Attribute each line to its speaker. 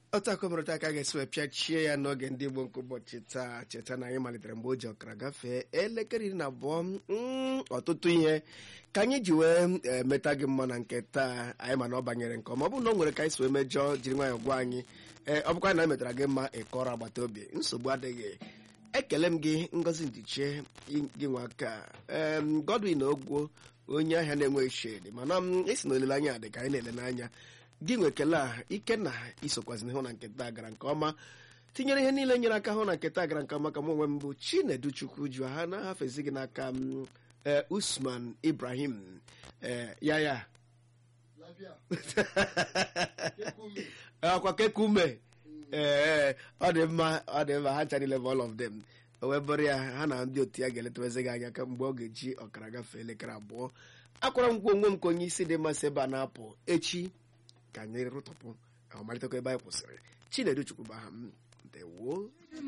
Speaker 1: otu akọmụrụta aka ga-esi wee pịachie ya n'oge ndị Igbo nke ụbọchị taa cheta na anyị malitere mgbe o ji ọkara gafee elekere iri na abụọ mm, ọtụtụ ihe ka anyị ji wee eh, meta gị mma na nke taa anyị ma na ọ banyere nke ọma ọ bụrụ na ọ nwere ka anyị si wee mejọọ jiri nwayọọ gwa anyị ee ọ bụkwa na anyị metara gị mma ịkọrọ agbata obi nsogbu adịghị ekele m gị ngozi ndiche gị nwa ka em Godwin Ogwo onye ahịa na-enweghị shedi mana m esi na olileanya dị ka anyị na-ele n'anya gị nwe ekele a ike na isokwazina hụ na nketa gara nke ọma tinyere ihe niile nyere aka hụ na nketa gara nke ọma ka m onwe m bụ Chinedu Chukwu ju ha na-ahafezi gị n'aka m ee Usman Ibrahim ee ya ya akwa kekume ee ọ dị mma ọ dị mma ha ncha niile bụ all of them o wee bụrụ ya ha na ndị otu ya ga-eletawezi gị anya ka mgbe ọ ga-eji ọkara gafee elekere abụọ akwara m gwa onwe m ka onye isi dị mmasị ebe a na-apụ echi ka anyị rụtọpụ amalitekwa ebe anyị kwụsịrị Chinedu Chukwu bụ aha m ndewo